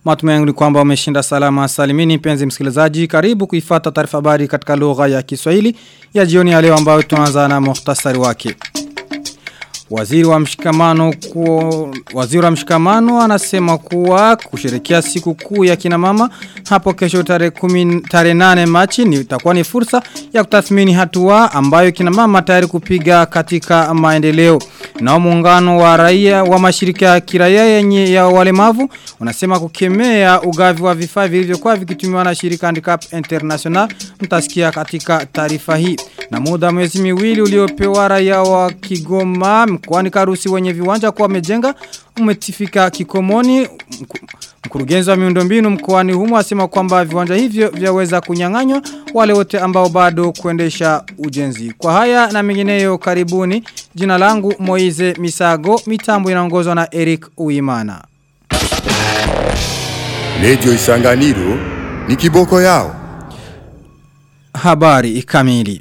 Matumaini kwamba umeshinda salama salimini penzi msikilizaji karibu kuifata taarifa habari katika lugha ya Kiswahili ya jioni ya leo ambayo tunaanza na muhtasari wake. Waziri wa mshikamano kuo, waziri wa mshikamano anasema kuwa kusherekea siku kuu ya kina mama hapo kesho tarehe 10 tarehe 8 Machi ni itakuwa ni fursa ya kutathmini hatua ambayo kina mama tayari kupiga katika maendeleo. Na muungano wa raia wa mashirika ya kiraia yenye ya walemavu unasema kukemea ugavi wa vifaa vilivyokuwa vikitumiwa na shirika Handicap International mtasikia katika taarifa hii. Na muda mwezi miwili uliopewa raia wa Kigoma mkoani Karusi wenye viwanja kwa wamejenga umetifika kikomoni mkurugenzi wa miundombinu mkoani humo asema kwamba viwanja hivyo vyaweza kunyang'anywa wale wote ambao bado kuendesha ujenzi. Kwa haya na mengineyo karibuni jina langu Moize Misago mitambo inaongozwa na Eric Uimana. Radio Isanganiro ni kiboko yao. Habari kamili.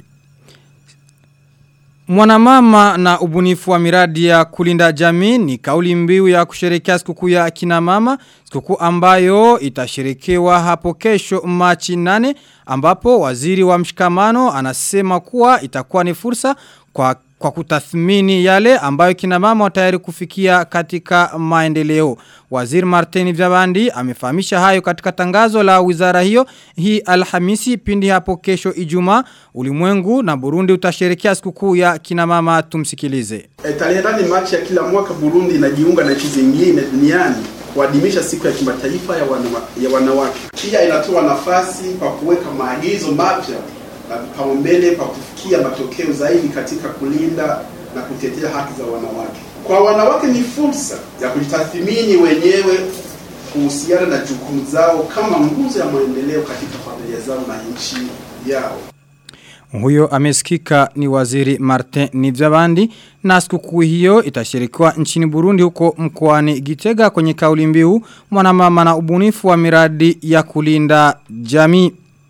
Mwanamama na ubunifu wa miradi ya kulinda jamii ni kauli mbiu ya kusherekea sikukuu ya kina mama, sikukuu ambayo itasherekewa hapo kesho Machi 8 ambapo waziri wa mshikamano anasema kuwa itakuwa ni fursa kwa kwa kutathmini yale ambayo kina mama tayari kufikia katika maendeleo. Waziri Martini Vyabandi amefahamisha hayo katika tangazo la wizara hiyo hii Alhamisi pindi hapo kesho Ijumaa ulimwengu na Burundi utasherekea sikukuu ya kina mama tumsikilize. E, tarehe nane Machi ya kila mwaka Burundi inajiunga na nchi zingine duniani kuadhimisha siku ya kimataifa ya, wanawa, ya wanawake. Pia inatoa nafasi kwa kuweka maagizo mapya na vipaumbele kwa kufikia matokeo zaidi katika kulinda na kutetea haki za wanawake. Kwa wanawake ni fursa ya kujitathmini wenyewe kuhusiana na jukumu zao kama nguzo ya maendeleo katika familia zao na nchi yao. Huyo amesikika ni waziri Martin Nivyabandi na sikukuu hiyo itashirikiwa nchini Burundi huko mkoani Gitega kwenye kauli mbiu mwanamama na ubunifu wa miradi ya kulinda jamii.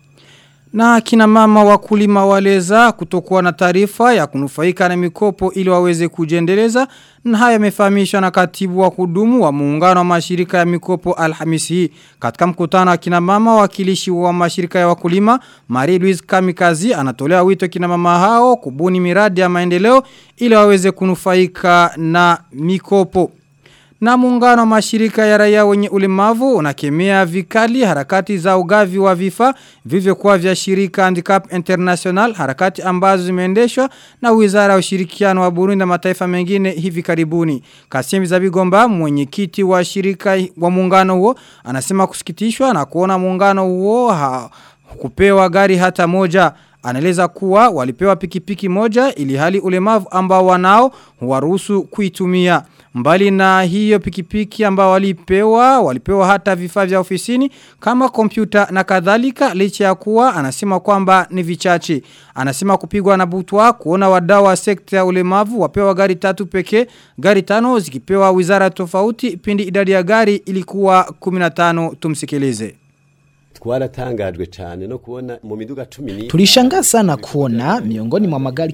Na kina mama wakulima waleza kutokuwa na taarifa ya kunufaika na mikopo ili waweze kujendeleza na haya yamefahamishwa na katibu wa kudumu wa muungano wa mashirika ya mikopo Alhamisi hii. Katika mkutano wa kina mama wakilishi wa mashirika ya wakulima, Marie Louise Kamikazi anatolea wito kina mama hao kubuni miradi ya maendeleo ili waweze kunufaika na mikopo. Na muungano wa mashirika ya raia wenye ulemavu unakemea vikali harakati za ugavi wa vifaa vivyokuwa vya shirika Handicap International harakati ambazo zimeendeshwa na Wizara ya Ushirikiano wa Burundi na mataifa mengine hivi karibuni. Kasemi Zabigomba mwenyekiti wa shirika wa muungano huo anasema kusikitishwa na kuona muungano huo ha, kupewa gari hata moja Anaeleza kuwa walipewa pikipiki moja ili hali ulemavu ambao wanao huwaruhusu kuitumia. Mbali na hiyo pikipiki ambao walipewa, walipewa hata vifaa vya ofisini kama kompyuta na kadhalika licha ya kuwa anasema kwamba ni vichache. Anasema kupigwa na butwa kuona wadau wa sekta ya ulemavu wapewa gari tatu pekee, gari tano zikipewa wizara tofauti pindi idadi ya gari ilikuwa 15 tumsikilize twaratangajwe cyane no kubona mu miduga 10 Tulishangaa sana kuona miongoni mwa magari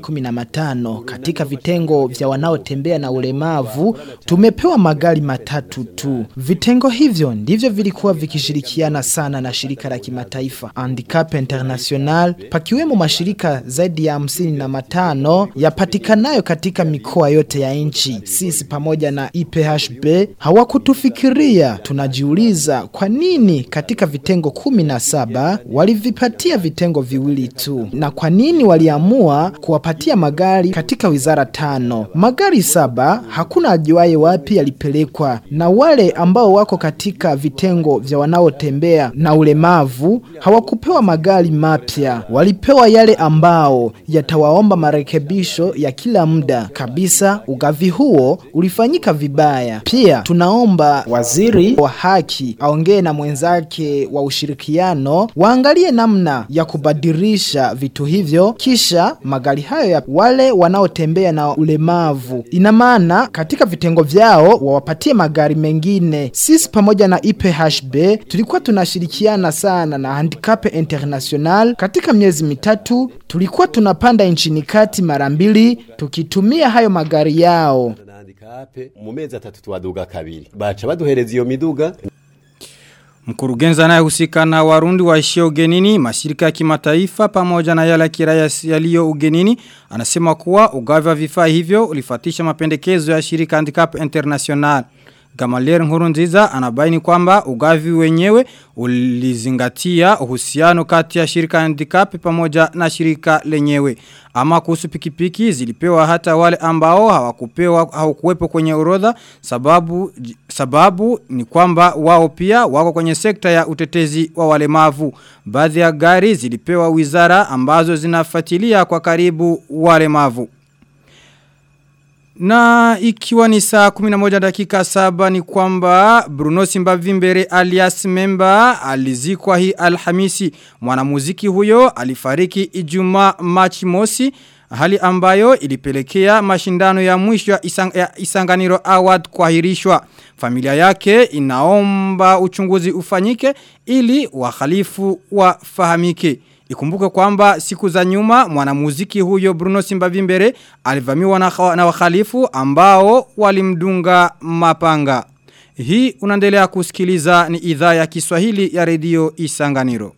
15 katika vitengo vya wanaotembea na ulemavu tumepewa magari matatu tu. Vitengo hivyo ndivyo vilikuwa vikishirikiana sana na shirika la kimataifa Handicap International, pakiwemo mashirika zaidi ya hamsini na matano yapatikanayo katika mikoa yote ya nchi. Sisi pamoja na IPHB hawakutufikiria. Tunajiuliza kwa nini katika vitengo kumi na saba walivipatia vitengo viwili tu, na kwa nini waliamua kuwapatia magari katika wizara tano? Magari saba hakuna ajuaye wapi yalipelekwa, na wale ambao wako katika vitengo vya wanaotembea na ulemavu hawakupewa magari mapya, walipewa yale ambao yatawaomba marekebisho ya kila muda kabisa. Ugavi huo ulifanyika vibaya. Pia tunaomba waziri wa haki aongee na mwenzake wa ushirikiano waangalie namna ya kubadilisha vitu hivyo, kisha magari hayo ya wale wanaotembea na ulemavu, ina maana katika vitengo vyao wawapatie magari mengine. Sisi pamoja na IPHB tulikuwa tunashirikiana sana na Handicap International. Katika miezi mitatu tulikuwa tunapanda nchini kati mara mbili tukitumia hayo magari yao. handikape mu mezi atatu twaduga kabiri baca baduhereza iyo miduga Mkurugenzi anayehusika na Warundi waishio ugenini, mashirika ya kimataifa pamoja na yale ya kiraia yaliyo ugenini, anasema kuwa ugavi wa vifaa hivyo ulifatisha mapendekezo ya shirika Handicap International. Gamaliel Nkurunziza anabaini kwamba ugavi wenyewe ulizingatia uhusiano kati ya shirika handicap pamoja na shirika lenyewe. Ama kuhusu pikipiki zilipewa hata wale ambao hawakupewa hawakuwepo kwenye orodha sababu sababu ni kwamba wao pia wako kwenye sekta ya utetezi wa walemavu. Baadhi ya gari zilipewa wizara ambazo zinafuatilia kwa karibu walemavu. Na ikiwa ni saa 11 dakika saba ni kwamba Bruno Simbavimbere alias Memba alizikwa hii alhamisi. Mwanamuziki huyo alifariki Ijumaa Machi mosi hali ambayo ilipelekea mashindano ya mwisho ya, isang, ya Isanganiro Award kuahirishwa. Familia yake inaomba uchunguzi ufanyike ili wahalifu wafahamike. Ikumbuke kwamba siku za nyuma mwanamuziki huyo Bruno Simbavimbere alivamiwa na, na wahalifu ambao walimdunga mapanga. Hii unaendelea kusikiliza ni idhaa ya Kiswahili ya redio Isanganiro.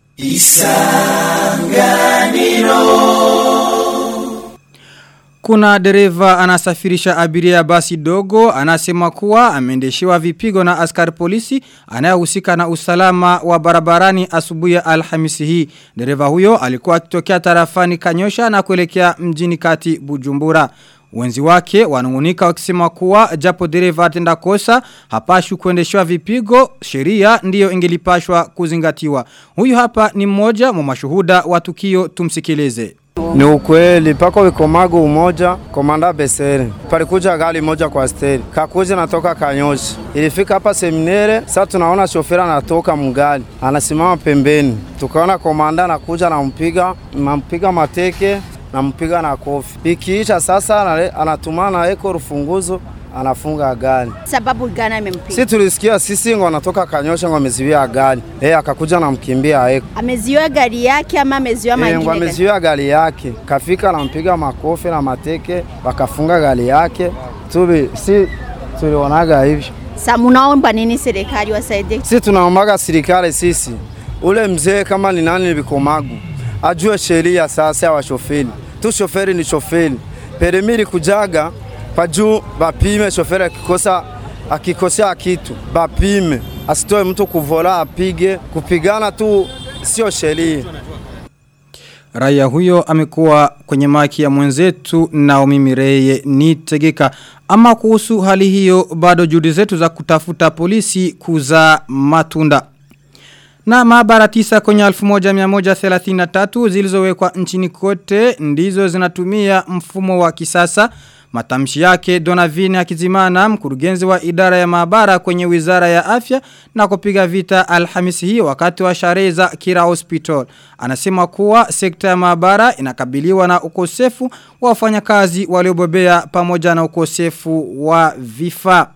Isanganiro. Kuna dereva anasafirisha abiria basi dogo anasema kuwa ameendeshewa vipigo na askari polisi anayehusika na usalama wa barabarani asubuhi ya Alhamisi hii. Dereva huyo alikuwa akitokea tarafani Kanyosha na kuelekea mjini kati Bujumbura. Wenzi wake wanungunika wakisema kuwa japo dereva atenda kosa hapashwi kuendeshwa vipigo sheria ndiyo ingelipashwa kuzingatiwa. Huyu hapa ni mmoja mwa mashuhuda wa tukio tumsikilize. Ni ukweli pako wikomago umoja komanda Besere palikuja gari moja kwa steri kakuja natoka Kanyoshi ilifika hapa seminere sasa tunaona shofera anatoka mgali anasimama pembeni tukaona komanda anakuja nampiga nampiga mateke nampiga na kofi ikiisha sasa anatumana na eko rufunguzo anafunga gari. Sababu gani amempiga? Si tulisikia sisi ngo anatoka Kanyosha ngo ameziwia gari. Eh akakuja namkimbia eko. Ameziwia gari yake ama ameziwia mangine? Eh ameziwia gari yake. Kafika nampiga makofi na mateke wakafunga gari yake. Tubi si tulionaga hivyo. Sasa mnaomba nini serikali wasaidie? Si tunaombaga serikali sisi. Ule mzee kama ni nani bikomagu ajue sheria sasa wa shoferi. Tu shoferi ni shoferi. Peremiri kujaga kwa juu bapime shoferi akikosa akikosea kitu bapime, asitoe mtu kuvola apige. Kupigana tu sio sheria. Raia huyo amekuwa kwenye maki ya mwenzetu Naomi Mireye ni tegeka. Ama kuhusu hali hiyo bado juhudi zetu za kutafuta polisi kuza matunda. Na maabara tisa kwenye 1133 zilizowekwa nchini kote ndizo zinatumia mfumo wa kisasa. Matamshi yake Donavine Akizimana mkurugenzi wa idara ya maabara kwenye wizara ya afya na kupiga vita alhamisi hii wakati wa sherehe za Kira Hospital. Anasema kuwa sekta ya maabara inakabiliwa na ukosefu wa wafanyakazi waliobobea pamoja na ukosefu wa vifaa.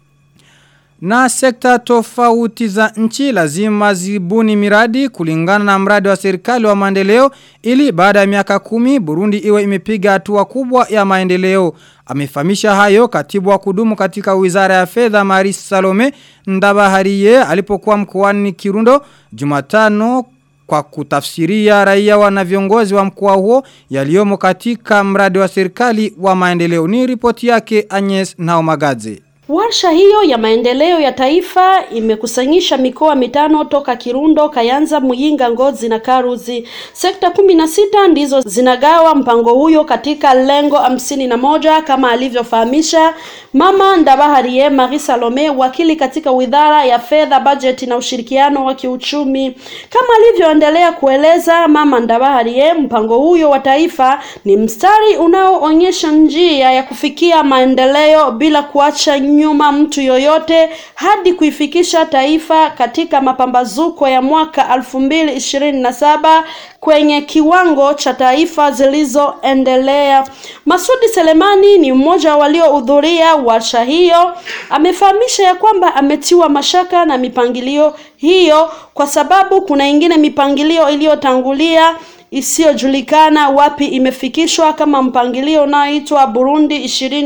Na sekta tofauti za nchi lazima zibuni miradi kulingana na mradi wa serikali wa maendeleo ili baada ya miaka kumi Burundi iwe imepiga hatua kubwa ya maendeleo. Amefahamisha hayo katibu wa kudumu katika wizara ya fedha Maris Salome Ndabahariye alipokuwa mkoani Kirundo Jumatano kwa kutafsiria raia wana viongozi wa mkoa huo yaliomo katika mradi wa serikali wa maendeleo. Ni ripoti yake Agnes Naomagadze. Warsha hiyo ya maendeleo ya taifa imekusanyisha mikoa mitano toka Kirundo, Kayanza, Muyinga, Ngozi na Karuzi. Sekta kumi na sita ndizo zinagawa mpango huyo katika lengo hamsini na moja kama alivyofahamisha Mama Ndabaharie Marie Salome, wakili katika Wizara ya Fedha, Bajeti na Ushirikiano wa Kiuchumi. Kama alivyoendelea kueleza Mama Ndabaharie, mpango huyo wa taifa ni mstari unaoonyesha njia ya kufikia maendeleo bila kuacha nyuma mtu yoyote hadi kuifikisha taifa katika mapambazuko ya mwaka elfu mbili ishirini na saba kwenye kiwango cha taifa zilizoendelea. Masudi Selemani ni mmoja waliohudhuria warsha hiyo, amefahamisha ya kwamba ametiwa mashaka na mipangilio hiyo kwa sababu kuna ingine mipangilio iliyotangulia isiyojulikana wapi imefikishwa kama mpangilio unaoitwa Burundi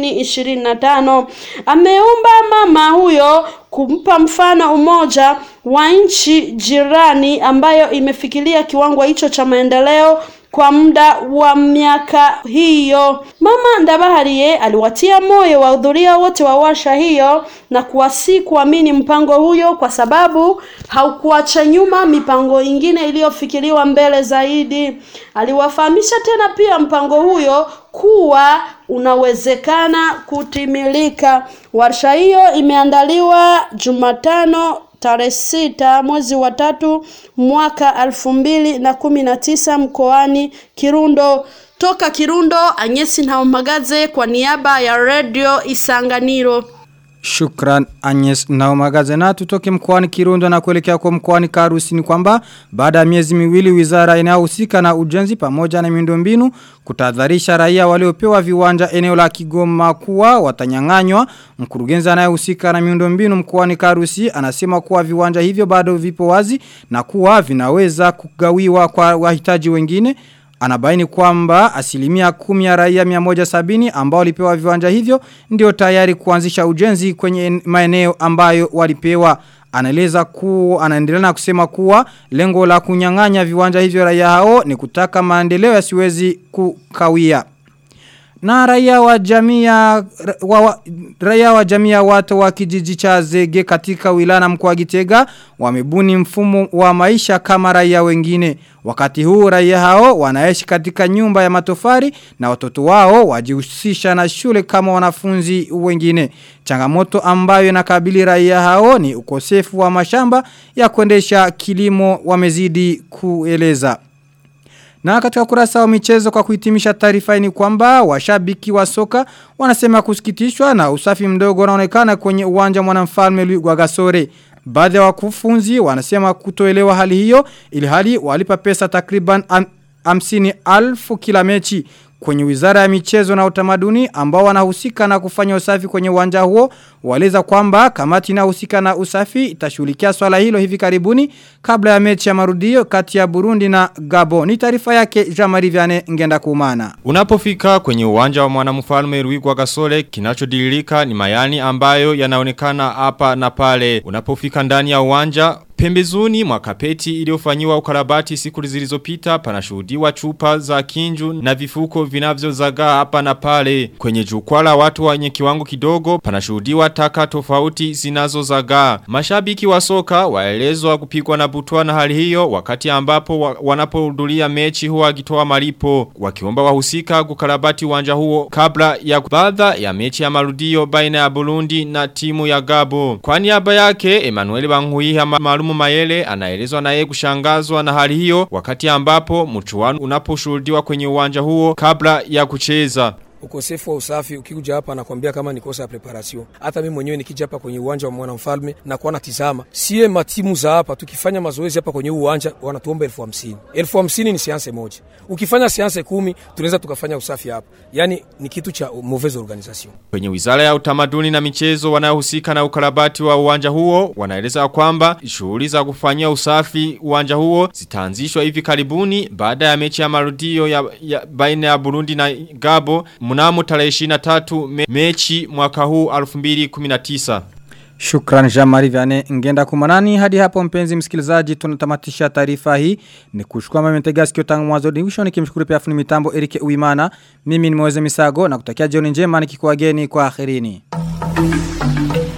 2025. Ameomba mama huyo kumpa mfano umoja wa nchi jirani ambayo imefikiria kiwango hicho cha maendeleo kwa muda wa miaka hiyo. Mama Ndabahariye aliwatia moyo wahudhuria wote wa warsha hiyo na kuwasi kuamini mpango huyo kwa sababu haukuacha nyuma mipango ingine iliyofikiriwa mbele zaidi. Aliwafahamisha tena pia mpango huyo kuwa unawezekana kutimilika. Warsha hiyo imeandaliwa Jumatano tarehe sita mwezi wa tatu mwaka elfu mbili na kumi na tisa mkoani Kirundo. Toka Kirundo, Anyesi Ntaumagaze kwa niaba ya Radio Isanganiro. Shukran Agnes Naumagaze na tutoke mkoani Kirundo na kuelekea kwa mkoani Karusi ni kwamba baada ya miezi miwili wizara inayohusika na ujenzi pamoja na miundombinu kutadharisha raia waliopewa viwanja eneo la Kigoma kuwa watanyang'anywa mkurugenzi anayehusika na miundombinu mkoani Karusi anasema kuwa viwanja hivyo bado vipo wazi na kuwa vinaweza kugawiwa kwa wahitaji wengine Anabaini kwamba asilimia kumi ya raia 170 ambao walipewa viwanja hivyo ndio tayari kuanzisha ujenzi kwenye maeneo ambayo walipewa. Anaeleza kuwa anaendelea na kusema kuwa lengo la kunyang'anya viwanja hivyo raia hao ni kutaka maendeleo yasiwezi kukawia. Na raia wa jamii ya wa, wa, raia wa jamii ya watu wa kijiji cha Zege katika wilana mkoa Gitega wamebuni mfumo wa maisha kama raia wengine. Wakati huu raia hao wanaishi katika nyumba ya matofari na watoto wao wajihusisha na shule kama wanafunzi wengine. Changamoto ambayo inakabili raia hao ni ukosefu wa mashamba ya kuendesha kilimo wamezidi kueleza. Na katika kurasa wa michezo kwa kuhitimisha taarifa ni kwamba washabiki wa soka wanasema kusikitishwa na usafi mdogo unaonekana kwenye uwanja mwanamfalme Louis Gasore. Baadhi ya wakufunzi wanasema kutoelewa hali hiyo ili hali walipa pesa takriban am, hamsini alfu kila mechi kwenye wizara ya michezo na utamaduni ambao wanahusika na kufanya usafi kwenye uwanja huo waleza kwamba kamati inahusika na usafi itashughulikia swala hilo hivi karibuni kabla ya mechi ya marudio kati ya Burundi na Gabon. Ni taarifa yake Jean-Marie Vianney ngenda kumana. Unapofika kwenye uwanja wa mwanamfalme Ruigwa Gasole kinachodililika ni mayani ambayo yanaonekana hapa na pale. Unapofika ndani ya uwanja Pembezoni mwa kapeti iliyofanyiwa ukarabati siku zilizopita panashuhudiwa chupa za kinju na vifuko vinavyozagaa hapa na pale. Kwenye jukwaa la watu wenye kiwango kidogo panashuhudiwa taka tofauti zinazozagaa. Mashabiki wa soka waelezwa kupigwa na butwa na hali hiyo wakati ambapo wa, wanapohudhuria mechi huwa akitoa malipo wakiomba wahusika kukarabati uwanja huo kabla ya baadha ya mechi ya marudio baina ya Burundi na timu ya Gabo. Kwa niaba yake Emmanuel Banguiha maalumu Mayele anaelezwa naye kushangazwa na hali hiyo wakati ambapo mchuano unaposhuhudiwa kwenye uwanja huo kabla ya kucheza ukosefu wa usafi ukikuja hapa nakwambia kama ni kosa ya preparation. Hata mimi mwenyewe nikija hapa kwenye uwanja wa mwanamfalme na kuwa natizama, sie matimu za hapa tukifanya mazoezi hapa kwenye uwanja wanatuomba elfu hamsini. Elfu hamsini ni seanse moja. Ukifanya seanse kumi tunaweza tukafanya usafi hapa. Yani ni kitu cha mauvaise organisation. Kwenye wizara ya utamaduni na michezo wanayohusika na ukarabati wa uwanja huo wanaeleza kwamba shughuli za kufanyia usafi uwanja huo zitaanzishwa hivi karibuni baada ya mechi ya marudio ya, ya baina ya Burundi na Gabo mnamo tarehe 23 me, mechi mwaka huu 2019. Shukran Jean-Marie Vianney ngenda kumanani hadi hapo mpenzi msikilizaji tunatamatisha taarifa hii ni kushukua mimi mtega sikio tangu mwanzo ni mwisho nikimshukuru pia fundi mitambo Erike Uimana mimi ni Moze Misago na kutakia jioni njema nikikuageni kwa akhirini